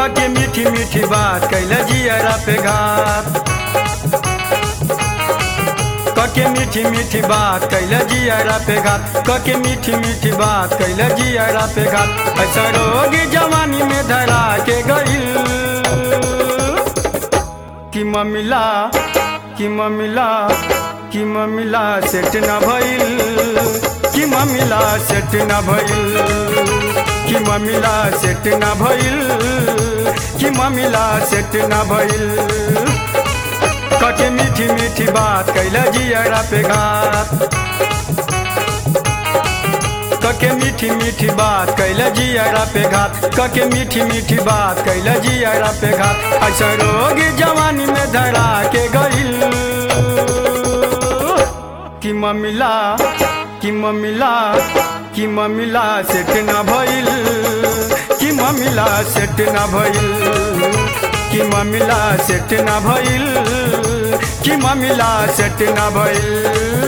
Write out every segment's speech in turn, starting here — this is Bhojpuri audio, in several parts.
कके मीठी मीठी बात कैले जियरा पे घात कके मीठी मीठी बात कैले जियरा पे घात कके मीठी मीठी बात कैले जियरा पे घात ऐसा रोग जवानी में धरा के गईल कि ममिला कि ममिला कि ममिला सेट न भइल कि ममिला सेट न भइल कि ममिला सेट न भइल कि ममिला सेट न भइल कके मीठी मीठी बात कैला जियरा पे घात कके मीठी मीठी बात कैला जियरा पे घात कके मीठी मीठी बात कैला जियरा पे घात ऐसा रोग जवानी में धरा के गईल कि ममिला कि ममिला कि ममिला सेट न भइल कि ममिला सेट न भइल कि ममिला सेट न भइल कि ममिला सेट न भइल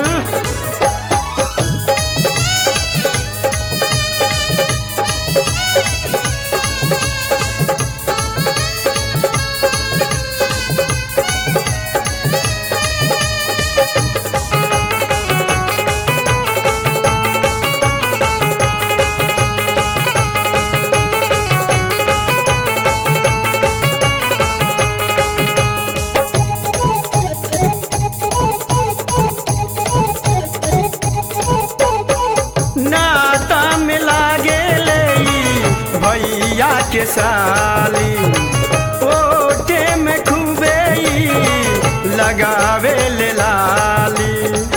नाता में लागे ले भैया के साली ओटे में खूबे ई लगावे ले लाली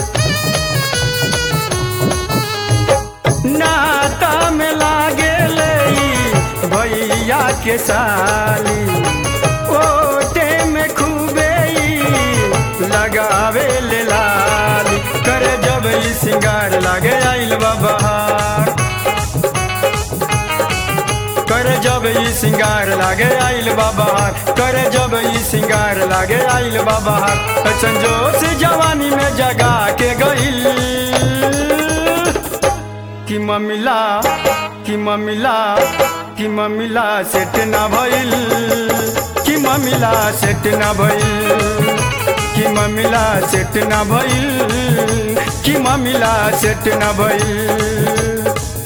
नाता में लागे ले भैया के साली ओटे में खूबे ई लगावे ले लाली करे जब ई सिंगार लागे आइल बा बहार करे जब ई सिंगार लागे आइल बा बहार करे जब ई सिंगार लागे आइल बा बहार संजोश जवानी में जगा के गइल कि ममिला कि ममिला कि ममिला सेट ना भइल कि ममिला सेट ना भइल कि ममिला सेट ना भइल कि ममिला सेट ना भइल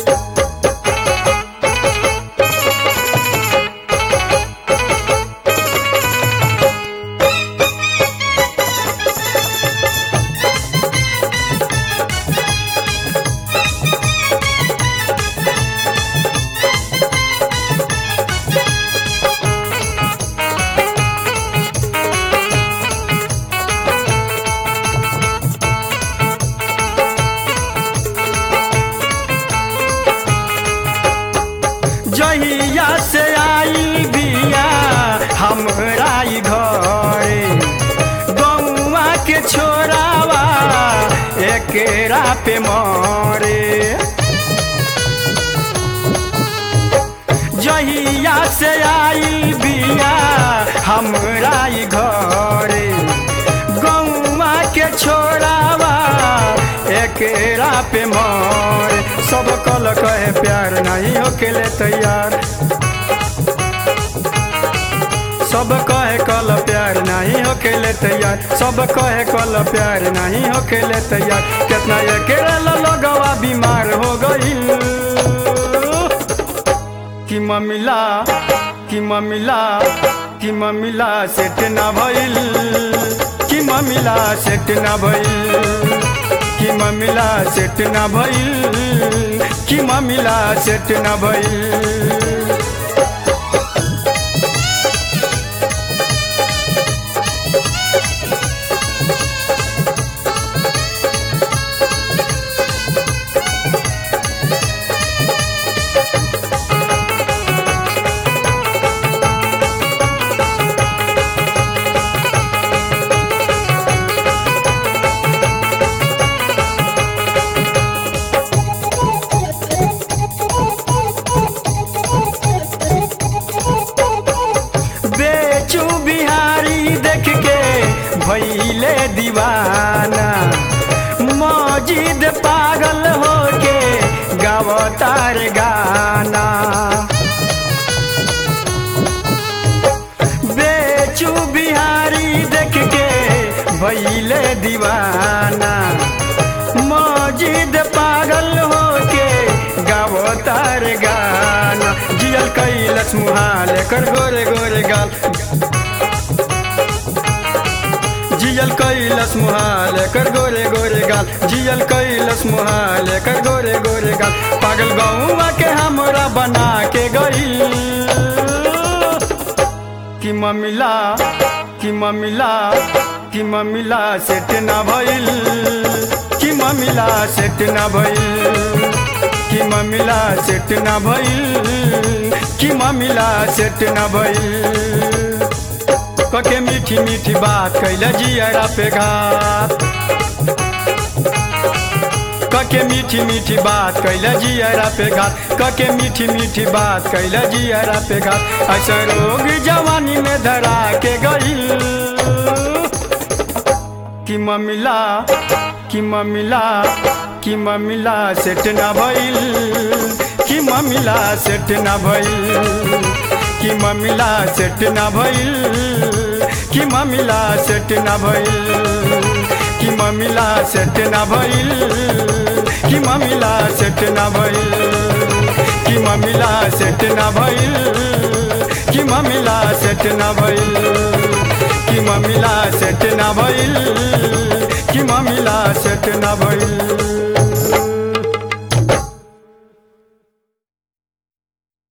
जहिया से आई बिया हमरा ई घरे गौवा के छोरावा एकेरा पे मरे जहिया से आई बिया हमरा ई घरे गौवा के छोरावा एकेरा पे मरे सब कल कहे प्यार नहीं होकेले तैयार सब कहे कल प्यार नहीं होकेले तैयार सब कहे कल प्यार नहीं होकेले तैयार कितना अकेला लगवा बीमार हो गई कि ममिला कि ममिला कि ममिला सेट ना भइल कि ममिला सेट ना भइल कि ममिला सेट ना भइल कि ममिला सेट ना भइल बेचू बिहारी देख के भैले दीवाना मौजिद पागल होके गावतार गाना भइले दीवाना मजिद पागल होके गावो तार गाना जियल कैलस मुहाल कर गोरे गोरे गाल जियल कैलस मुहाल कर गोरे गोरे गाल जियल कैलस मुहाल कर गोरे गोरे गाल पागल गौवा के हमरा बना के गई कि ममिला कि ममिला कि ममिला सेट ना भइल कि ममिला सेट ना भइल कि ममिला सेट ना भइल कि ममिला सेट ना भइल कके मीठी मीठी बात कैले जियरा पे घात कके मीठी मीठी बात कैले जियरा पे घात कके मीठी मीठी बात कैले जियरा पे घात ऐसा रोग जवानी में धरा के गई कि ममिला कि ममिला कि ममिला सेट ना भइल कि ममिला सेट ना भइल कि ममिला सेट ना भइल कि ममिला सेट ना भइल कि ममिला सेट ना भइल कि ममिला सेट ना भइल कि ममिला सेट ना भइल कि ममिला सेट ना भइल कि ममिला सेट ना भइल कि ममिला सेट ना भइल